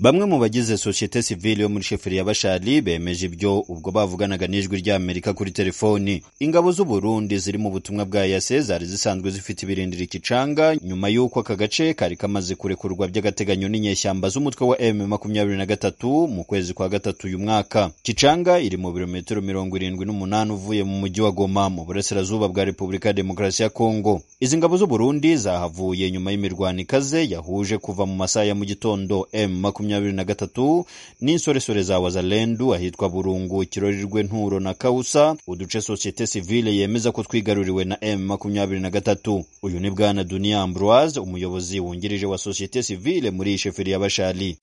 Bamwe mu bagize sosiyete sivile yo muri sheferi ya Bashali bemeje ibyo ubwo bavuganaga n'ijwi ry'Amerika kuri telefoni. Ingabo z'u Burundi ziri mu butumwa bwa EAC zari zisanzwe zifite ibirindiro ikicanga nyuma y'uko aka gace kari kamaze kurekurwa by'agateganyo n'inyeshyamba z'umutwe wa M23 mu kwezi kwa gatatu uyu mwaka. Kicanga iri mu birometero mirongo irindwi n'umunani uvuye mu mujyi wa Goma mu burasirazuba bwa Repubulika ya Demokarasi ya Kongo. Izi ngabo z'u Burundi zahavuye nyuma y'imirwano ikaze yahuje kuva mu masaha ya mu gitondo M23 makumyabiri na gatatu n'insoresore za wazalendu ahitwa burungu kirorirwe nturo na kausa uduce sosiyete sivile yemeza ko twigaruriwe na m makumyabiri na gatatu uyu ni bwana dunia ambroise umuyobozi wungirije wa sosiyete sivile muri iyi sheferi ya bashali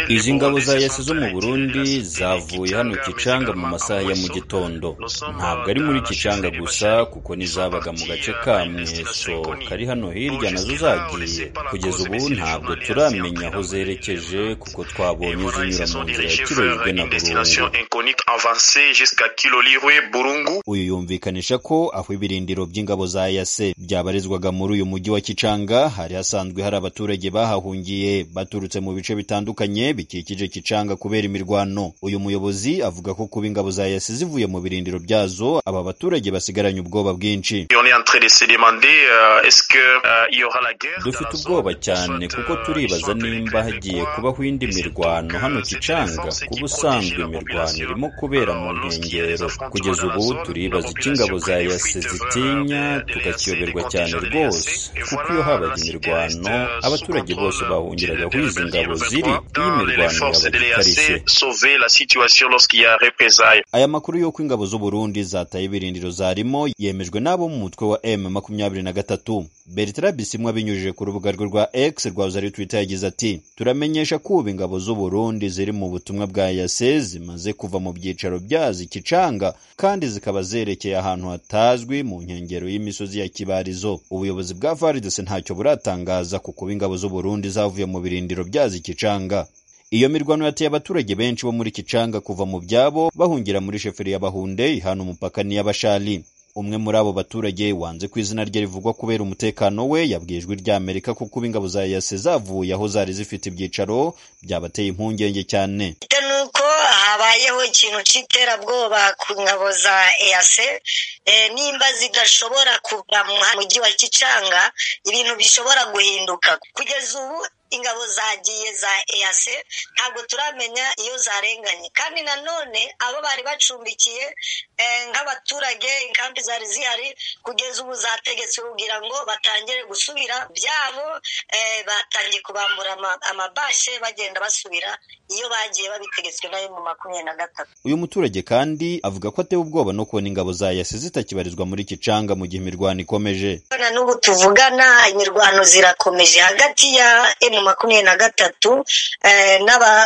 izi ngabo za yasi zo mu burundi zavuye hano kicanga mu masaha ya mu gitondo ntabwo ari muri kicanga gusa kuko nizabaga mu gace kamwe so kari hano hirya nazo zagiye kugeza ubu ntabwo turamenya aho zerekeje kuko twabonye zinyura mu nzira ya kirorirwe na burungu uyu yumvikanisha ko aho ibirindiro by'ingabo za yase byabarizwaga muri uyu mujyi wa kicanga hari hasanzwe hari abaturage bahahungiye baturutse mu bice bitandukanye bikikije kicanga kubera imirwano uyu muyobozi avuga ko kuba ingabo za yase zivuye mu birindiro byazo aba baturage basigaranye ubwoba bwinshi dufite ubwoba cyane kuko turibaza nimba hagiye kubaho indi mirwano hano kicanga kuba usanzwe imirwano irimo kubera mu nkengero kugeza ubu turibaza icyo ingabo za yase zitinya tukakiyoberwa cyane rwose kuko iyo habaga imirwano abaturage bose bahungiraga aho izi ngabo ziri iyo imirwano yabaga aya makuru y'uko ingabo z'u Burundi zataye ibirindiro zarimo yemejwe n'abo mu mutwe wa M makumyabiri na gatatu Bertrand Bisimwa abinyujije ku rubuga rwe rwa X rwa uzari Twitter yagize ati turamenyesha ko ubu ingabo z'u Burundi ziri mu butumwa bwa EAC zimaze kuva mu byicaro byazo ikicanga kandi zikaba zerekeye ahantu hatazwi mu nkengero y'imisozi ya Kibarizo ubuyobozi bwa FARDC ntacyo buratangaza kuko ubu ingabo z'u Burundi zavuye mu birindiro byazo ikicanga iyo mirwano yateye abaturage benshi bo muri Kicanga kuva mu byabo bahungira muri sheferi ya Bahunde ihana umupaka n'iy'Abashali umwe muri abo baturage wanze ku izina rye rivugwa kubera umutekano we yabwiye ijwi ry'amerika ko kuba ingabo za yase zavuye aho zari zifite ibyicaro byabateye impungenge cyane nuko habayeho ikintu cy'iterabwoba ku ngabo za eyase nimba zidashobora kuva mu mujyi wa kicanga ibintu bishobora guhinduka kugeza ubu ingabo zagiye za eyase ntabwo turamenya iyo zarenganye kandi nanone abo bari bacumbikiye nk'abaturage inkambi zari zihari kugeza ubu zategetse kugira ngo batangire gusubira byabo batangiye kubambura amabashe bagenda basubira iyo bagiye babitegetswe nayo mu makumyabiri na gatatu uyu muturage kandi avuga ko atewe ubwoba no kubona ingabo za yasi zitakibarizwa muri kicanga mu gihe imirwano ikomeje na n'ubu tuvugana imirwano zirakomeje hagati ya emu makumyabiri na gatatu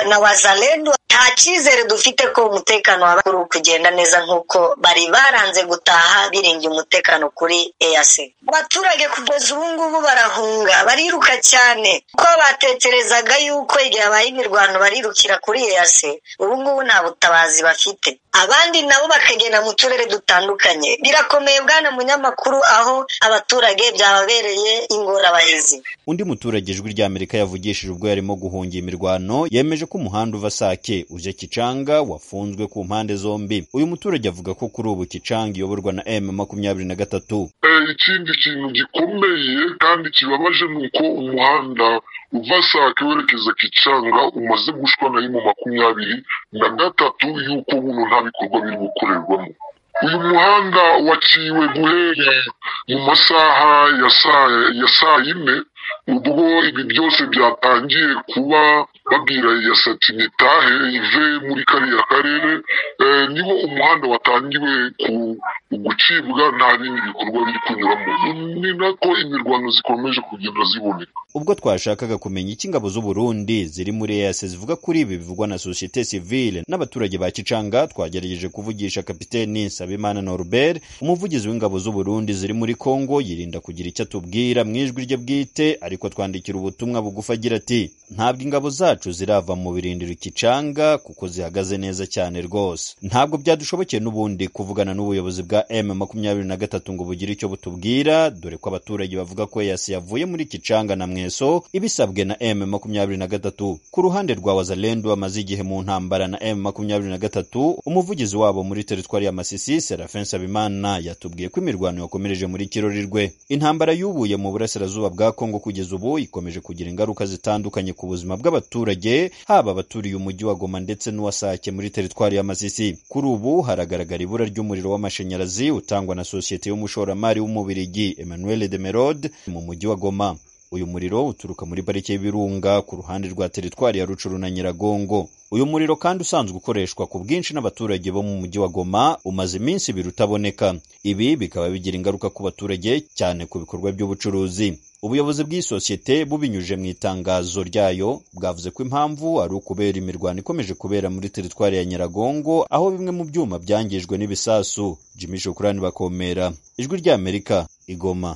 na wazalendu nta cyizere dufite ko umutekano waba uri kugenda neza nk'uko bari baranze gutaha biringiye umutekano kuri eyase abaturage kugeza ubu ngubu barahunga bariruka cyane kuko batekerezaga yuko igihe habaye imirwano barirukira kuri eyase ubu ngubu nta butabazi bafite abandi nabo bakagenda mu turere dutandukanye birakomeye bwana munyamakuru aho abaturage byababereye ingorabahizi undi muturage ijwi ry'amerika yavugishije ubwo yarimo guhungira imirwano yemeje ko umuhanda uva sake uje kicanga wafunzwe ku mpande zombi uyu muturage avuga ko kuri ubu kicanga iyoborwa na m makumyabiri na gatatu ikindi kintu gikomeye kandi kibabaje ni uko umuhanda uva sake werekeza kicanga umaze gushwa na mu makumyabiri na gatatu y'uko buno nta bikorwa biri gukorerwamo uyu muhanda waciwe guhera mu masaha ya saa yine ubwo ibi byose byatangiye kuba babwira ya satinitahe ive muri kariya karere niho umuhanda watangiwe gucibwa nta bindi bikorwa biri kunyuramo ni nako imirwano zikomeje kugenda ziboneka ubwo twashakaga kumenya icyo ingabo z'u Burundi ziri muri EAC zivuga kuri ibi bivugwa na societe civile n'abaturage ba Kicanga twagerageje kuvugisha kapiteni Sabimana Norbert umuvugizi w'ingabo z'u Burundi ziri muri Kongo yirinda kugira icyo atubwira mu ijwi rye bwite ariko twandikira ubutumwa bugufi agira ati ntabwo ingabo za zacu zirava mu birindiro ikicanga kuko zihagaze neza cyane rwose ntabwo byadushobokeye n'ubundi kuvugana n'ubuyobozi bwa m makumyabiri na gatatu ngo bugire icyo butubwira dore ko abaturage bavuga ko yasi yavuye muri ikicanga na mweso ibisabwe na m makumyabiri na gatatu ku ruhande rwa wazalendu bamaze igihe mu ntambara na m makumyabiri na gatatu umuvugizi wabo muri teritwari ya masisi serafin sabimana yatubwiye ko imirwano yakomereje muri kirori rwe intambara yubuye mu burasirazuba bwa kongo kugeza ubu ikomeje kugira ingaruka zitandukanye ku buzima bw'abaturage haba abaturiye umujyi wa goma ndetse n'uwasake muri teritwari ya masisi kuri ubu haragaragara ibura ry'umuriro w'amashanyarazi utangwa na sosiyete y'umushoramari w'umubirigi emmanuel demerode mu mujyi wa goma uyu muriro uturuka muri parike y'ibirunga ku ruhande rwa teritwari ya rucuru na nyiragongo uyu muriro kandi usanzwe ukoreshwa ku bwinshi n'abaturage bo mu mujyi wa goma umaze iminsi ibiri utaboneka ibi bikaba bigira ingaruka ku baturage cyane ku bikorwa by'ubucuruzi ubuyobozi bw'iyi sosiyete bubinyujije mu itangazo ryayo bwavuze ko impamvu ari ukubera imirwano ikomeje kubera muri teritwari ya nyiragongo aho bimwe mu byuma byangijwe n'ibisasu jimmy shukurani bakomera ijwi ry'amerika igoma